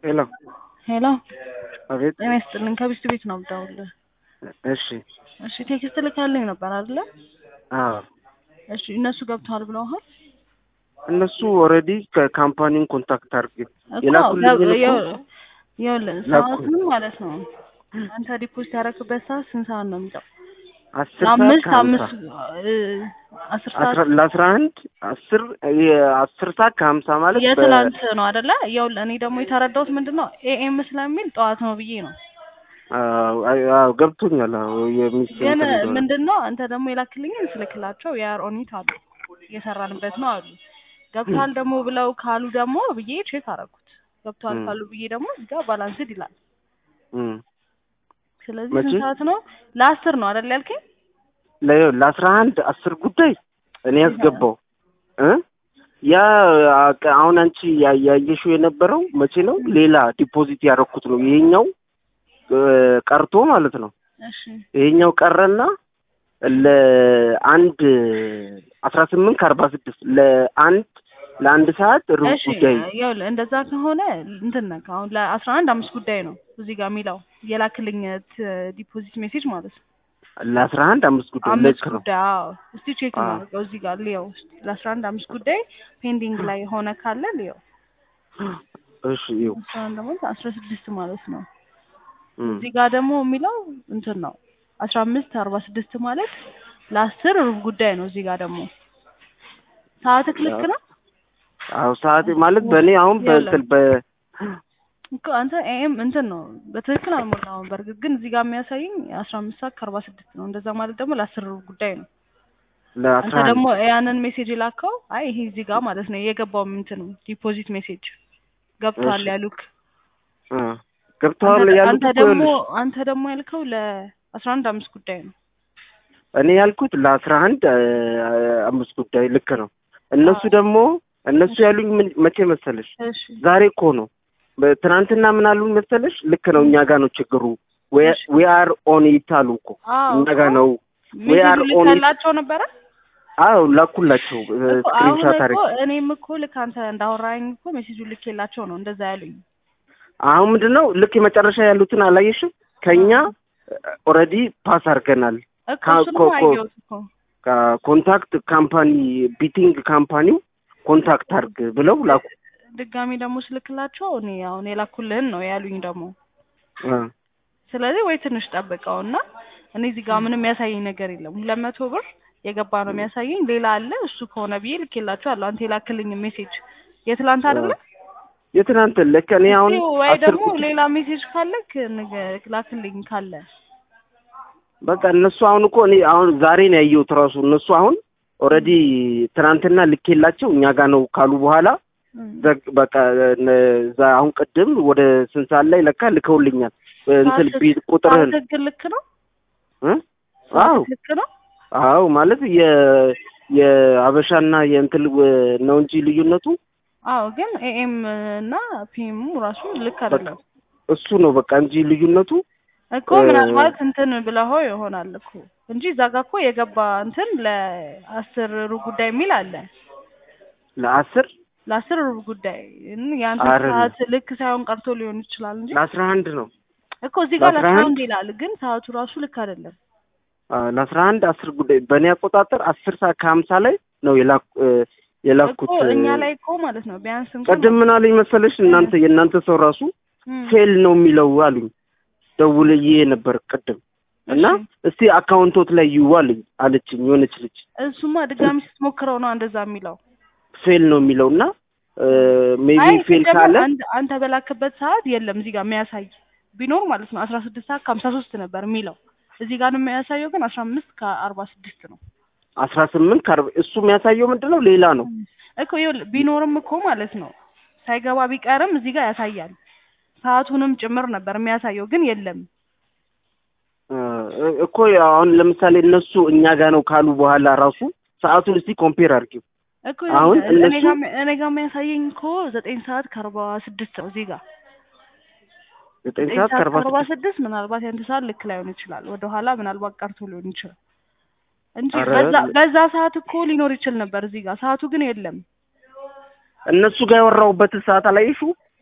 ሄሎ ሄሎ አቤት። ጤና ይስጥልኝ። ከቢስት ቤት ነው የምደውልልህ። እሺ እሺ ቴክስት ልካልኝ ነበር አይደለ? አዎ እሺ እነሱ ገብተዋል ብለውሃል? እነሱ ኦልሬዲ ከካምፓኒውን ኮንታክት አድርጌ እኮ የላኩልኝ ገብ- እኮ ይኸው- ይኸውልህ ላኩ። ሰዓቱን ማለት ነው አንተ ዲፖዚት ያደረክበት ሰዓት ስንት ሰዓት ነው የሚለው? አስር ሰዓት አምስት ከሀምሳ አምስት እ፣ አስር ሰዓት አስራ- ለአስራ አንድ አስር የአስር ሰዓት ከሀምሳ ማለት በ- የትላንት ነው አይደለ? ይኸውልህ እኔ ደግሞ የተረዳሁት ምንድን ነው ኤኤም ስለሚል ጠዋት ነው ብዬ ነው። አዎ፣ አዎ፣ ገብቶኛል። አዎ የሚስ ግን እንትን እንደሆነ። ምንድን ነው አንተ ደግሞ የላክልኝን ስልክላቸው የአር ኦኒት አሉ እየሰራንበት ነው አሉ። ገብቷል ደግሞ ብለው ካሉ ደግሞ ብዬ ቼክ አደረኩት። ገብቷል ም። ካሉ ብዬ ደግሞ እዚህ ጋር ባላንስድ ይላል። እም። ስለዚህ መቼ? ስንት ሰዓት ነው? ለአስር ነው አይደል ያልከኝ? ለ- ለአስራ አንድ አስር ጉዳይ እኔ ያስገባው እ ያ አቀ- አሁን አንቺ ያ- ያየሽው የነበረው መቼ ነው? ሌላ ዲፖዚት ያደረኩት ነው። ይሄኛው እ፣ ቀርቶ ማለት ነው። እሺ ይሄኛው ቀረና ለአንድ አስራ ስምንት ከአርባ ስድስት ለአንድ ለአንድ ሰዓት ሩብ እሺ ጉዳይ ይኸውልህ እንደዛ ከሆነ እንትን ነህ አሁን ለአስራ አንድ አምስት ጉዳይ ነው እዚህ ጋር የሚለው የላክልኝ ዲፖዚት ሜሴጅ ማለት ነው። ለአስራ አንድ አምስት ጉዳይ አምስት ልክ ነው። ጉዳይ አዎ። እስቲ ቼክ አዎ። እናድርገው እዚህ ጋር ልየው እስቲ ለአስራ አንድ አምስት ጉዳይ ፔንዲንግ ላይ ሆነ ካለ ልየው። እሺ ይኸው አስራ አንድ ደግሞ አስራ ስድስት ማለት ነው። እም። እዚህ ጋር ደግሞ የሚለው እንትን ነው አስራ አምስት አርባ ስድስት ማለት ለአስር ሩብ ጉዳይ ነው። እዚህ ጋር ደግሞ ሰዓትህ ልክ ነው አዎ ሰዓት ማለት በእኔ አሁን በእንትን በ እኮ አንተ ኤም እንትን ነው በትክክል አልሞላውም። በእርግጥ ግን እዚህ ጋር የሚያሳይኝ አስራ አምስት ሰዓት ከአርባ ስድስት ነው። እንደዛ ማለት ደግሞ ለአስር ሩብ ጉዳይ ነው። ለአስራ አንተ አንድ ደግሞ ያንን ሜሴጅ የላከው አይ ይሄ እዚህ ጋር ማለት ነው የገባው እንትን ዲፖዚት ሜሴጅ ገብቷል እሺ። ያሉክ እ፣ ገብተዋል አንተ- ያሉት አንተ እኮ ደግሞ ይኸውልሽ፣ አንተ ደግሞ ያልከው ለአስራ አንድ አምስት ጉዳይ ነው። እኔ ያልኩት ለአስራ አንድ እ፣ አምስት ጉዳይ ልክ ነው። እነሱ አዎ። ደግሞ እነሱ ያሉኝ ምን መቼ መሰለሽ? እሺ ዛሬ እኮ ነው። በ- ትናንትና ምን አሉኝ መሰለሽ? ልክ ነው እኛ ጋር ነው ችግሩ። እሺ። ዊ አር ኦን ኢት አሉ እኮ አዎ እኛ ጋር ነው። we ሜሴጁ are on it. ልካላቸው ነበረ አዎ ላኩላቸው እኮ አሁን ስክሪንሻት እኮ አድርጌ። እኔም እኮ ልክ አንተ እንዳወራኝ እኮ ሜሴጁ ልኬላቸው ነው እንደዛ ያሉኝ። አሁን ምንድን ነው ልክ የመጨረሻ ያሉትን አላየሽም? ከኛ ኦልሬዲ ፓስ አድርገናል። እኮ ካ- እሱንም ኮ- ኮ- አየሁት እኮ ኮንታክት ካምፓኒ ቢቲንግ ካምፓኒው ኮንታክት አድርግ ብለው ላኩ። ድጋሚ ደግሞ ስልክላቸው እኔ አሁን የላኩልህን ነው ያሉኝ ደግሞ እ፣ ስለዚህ ወይ ትንሽ ጠብቀው እና እኔ እዚህ ጋር ምንም የሚያሳየኝ ነገር የለም። ሁለት መቶ ብር የገባ ነው የሚያሳየኝ። ሌላ አለ እሱ ከሆነ ብዬ ልኬላቸዋለሁ። አንተ የላክልኝ ሜሴጅ የትላንት አይደለ? የትናንት ልክ እኔ አሁን እስኪ ወይ አስር ደግሞ ቁጥር ሌላ ሜሴጅ ካለክ ንገ- ላክልኝ ካለ በቃ እነሱ አሁን እኮ እኔ አሁን ዛሬ ነው ያየሁት ራሱ እነሱ አሁን ኦልሬዲ ትናንትና ልኬላቸው እኛ ጋር ነው ካሉ በኋላ እም። ዘግ- በቃ እነ- እዛ አሁን ቅድም ወደ ስንት ሰዓት ላይ ለካ ልከውልኛል እንትን ሰዓት- ቢት ቁጥርህን ሰዓት ትክክል ልክ ነው። እ? አዎ ሰዓት ልክ ነው። አዎ ማለት የ የአበሻና የእንትን ው- ነው እንጂ ልዩነቱ አዎ ግን ኤኤም እና ፒኤም ራሱ ልክ አይደለም እሱ ነው በቃ እንጂ ልዩነቱ እኮ እ- ምናልባት እንትን ብለኸው ይሆናል እኮ እንጂ እዛ ጋ እኮ የገባ እንትን ለአስር ሩብ ጉዳይ የሚል አለ። ለአስር ለአስር ሩብ ጉዳይ እን- የአንተ አይደለም። ሰዓት ልክ ሳይሆን ቀርቶ ሊሆን ይችላል እንጂ ለአስራ አንድ ነው እኮ እዚህ ጋር ለአስራ ለአስራ አንድ አንድ ይላል፣ ግን ሰዓቱ ራሱ ልክ አይደለም። አ፣ ለአስራ አንድ አስር ጉዳይ በእኔ አቆጣጠር አስር ሰዓት ከሀምሳ ላይ ነው የላኩ እ፣ የላኩት እኮ እኛ እ፣ ላይ እኮ ማለት ነው ቢያንስ እንኳን ቅድም ምን አለኝ መሰለሽ እናንተ የእናንተ ሰው ራሱ እም፣ ፌል ነው የሚለው አሉኝ ደውልዬ ነበር ቅድም እና እሺ። እስቲ አካውንቶት ላይ ይዩ አለኝ አለችኝ የሆነች ልጅ እሱማ ድጋሚ ስትሞክረው ነው እንደዛ የሚለው። ፌል ነው የሚለው እና ሜቢ አይ ፌል ሲጀመር ካለ አንተ አንተ በላክበት ሰዓት የለም እዚህ ጋር የሚያሳይ ቢኖር ማለት ነው አስራ ስድስት ሰዓት ከሀምሳ ሶስት ነበር የሚለው እዚህ ጋር የሚያሳየው ግን አስራ አምስት ከአርባ ስድስት ነው አስራ ስምንት ከአርባ እሱ የሚያሳየው ምንድን ነው ሌላ ነው እኮ ይኸውልህ ቢኖርም እኮ ማለት ነው ሳይገባ ቢቀርም እዚህ ጋር ያሳያል ሰዓቱንም ጭምር ነበር የሚያሳየው ግን የለም እ፣ እኮ አሁን ለምሳሌ እነሱ እኛ ጋር ነው ካሉ በኋላ ራሱ ሰዓቱን እስቲ ኮምፔር አድርጊው እኮ አሁን ይኸውልህ እኔ እነሱ- ጋር እኔ ጋር የሚያሳየኝ እኮ ዘጠኝ ሰዓት ከአርባ ስድስት ነው እዚህ ጋር ዘጠኝ ዘጠኝ ሰዓት ሰዓት ከአርባ ከአርባ ስድስት ስድስት ምናልባት ያንተ ሰዓት ልክ ላይሆን ይችላል ወደኋላ ምናልባት ቀርቶ ሊሆን ይችላል እንጂ ኧረ በዛ በዛ ሰዓት እኮ ሊኖር ይችል ነበር እዚህ ጋር ሰዓቱ ግን የለም እነሱ ጋር ያወራሁበትን ሰዓት አላየሽው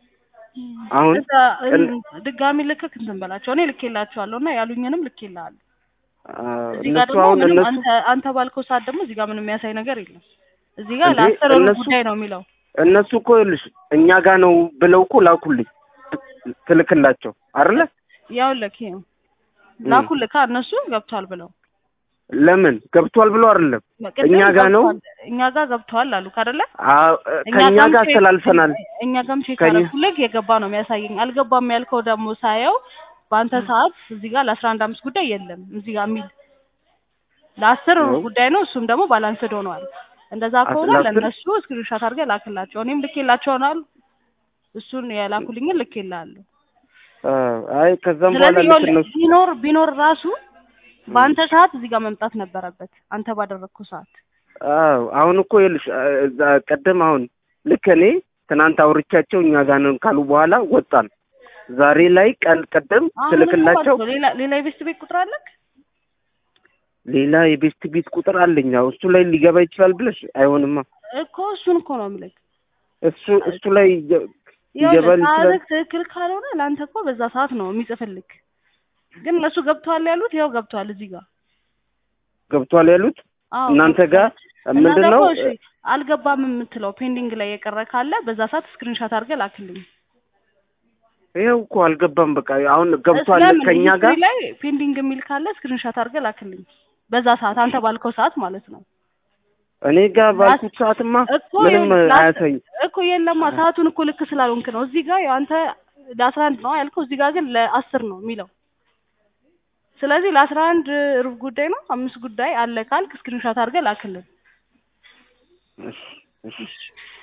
አሁን እዛ ድጋሚ ልክክ እንትን በላቸው። እኔ ልኬላቸዋለሁ እና ያሉኝንም ልኬልሃለሁ። አ፣ እዚህ ጋር እነሱ ደግሞ አሁን ምንም እነሱ አንተ አንተ ባልከው ሰዓት ደግሞ እዚህ ጋር ምንም የሚያሳይ ነገር የለም። እዚህ ጋር እንዴ፣ ለአስር ሩብ እነሱ- ጉዳይ ነው የሚለው። እነሱ እኮ ይኸውልሽ እኛ ጋር ነው ብለው እኮ ላኩልኝ ትልክላቸው አይደለ? ያው ለክ ላኩልካ እነሱ ገብቷል ብለው ለምን ገብቷል ብሎ አይደለም ቅድም እኛ ጋር ነው ገብቷል- እኛ ጋር ገብተዋል አሉ አይደለ? አ- እኛ ከእኛ ጋርም ጋር ቼክ- አስተላልፈናል። እኛ ጋርም ቼክ ከእኛ- አደረኩልህ የገባ ነው የሚያሳየኝ። አልገባም ያልከው ደግሞ ሳየው በአንተ ሰዓት እዚህ ጋር ለአስራ አንድ አምስት ጉዳይ የለም እዚህ ጋር የሚል ለአስር ነው። ጉዳይ ነው። እሱም ደግሞ ባላንስድ ሆኗል። እንደዛ ከሆነ ለአስር- ለእነሱ ስክሪንሾት አድርገህ ላክላቸው። እኔም ልኬላቸውናል። እሱን የላኩልኝን ልኬልሃለሁ። አ፣ አይ ከዛም በኋላ ስለዚህ ልክ ይኸውልህ እነሱ ቢኖር ቢኖር ራሱ በአንተ ሰዓት እዚህ ጋር መምጣት ነበረበት። አንተ ባደረግኩ ሰዓት አዎ አሁን እኮ ይኸውልሽ አ፣ እዛ ቀደም አሁን ልክ እኔ ትናንት አውርቻቸው እኛ ጋር ነን ካሉ በኋላ ወጣን። ዛሬ ላይ ቀን ቀደም አሁን ትልክላቸው እኮ ሌላ ሌላ የቤስት ቤት ቁጥር አለክ? ሌላ የቤስት ቤት ቁጥር አለኝ። አዎ እሱ ላይ ሊገባ ይችላል ብለሽ አይሆንማ። እኮ እሱን እኮ ነው የምልህ። እሱ እሱ ላይ ይገ- ይገባል ይኸውልህ ይችላል። ሰዓትህ ትክክል ካልሆነ ለአንተ እኮ በዛ ሰዓት ነው የሚጽፍልክ። ግን እነሱ ገብተዋል ያሉት ያው ገብተዋል እዚህ ጋር ገብቷል ያሉት አዎ እናንተ ጋር እና ምንድን ደግሞ ነው እሺ አልገባም የምትለው ፔንዲንግ ላይ የቀረ ካለ በዛ ሰዓት ስክሪንሾት አድርገህ ላክልኝ። ይኸው እኮ አልገባም። በቃ አሁን ገብቷል ስለምን ከኛ ሂስትሪ ጋር ላይ ፔንዲንግ የሚል ካለ ስክሪንሾት አድርገህ ላክልኝ። በዛ ሰዓት አንተ ባልከው ሰዓት ማለት ነው። እኔ ጋር ባልኩት ሰዓትማ እኮ ምንም ይኸውልህ ላስ- አያሳይም። እኮ የለማ ሰዓቱን እኮ ልክ ስላልሆንክ ነው። እዚህ ጋር ያው አንተ ለአስራ አንድ ነው ያልከው፣ እዚህ ጋር ግን ለአስር ነው የሚለው። ስለዚህ ለአስራ አንድ ሩብ ጉዳይ ነው አምስት ጉዳይ አለ ካልክ ስክሪንሾት አድርገህ ላክልን። እሺ እሺ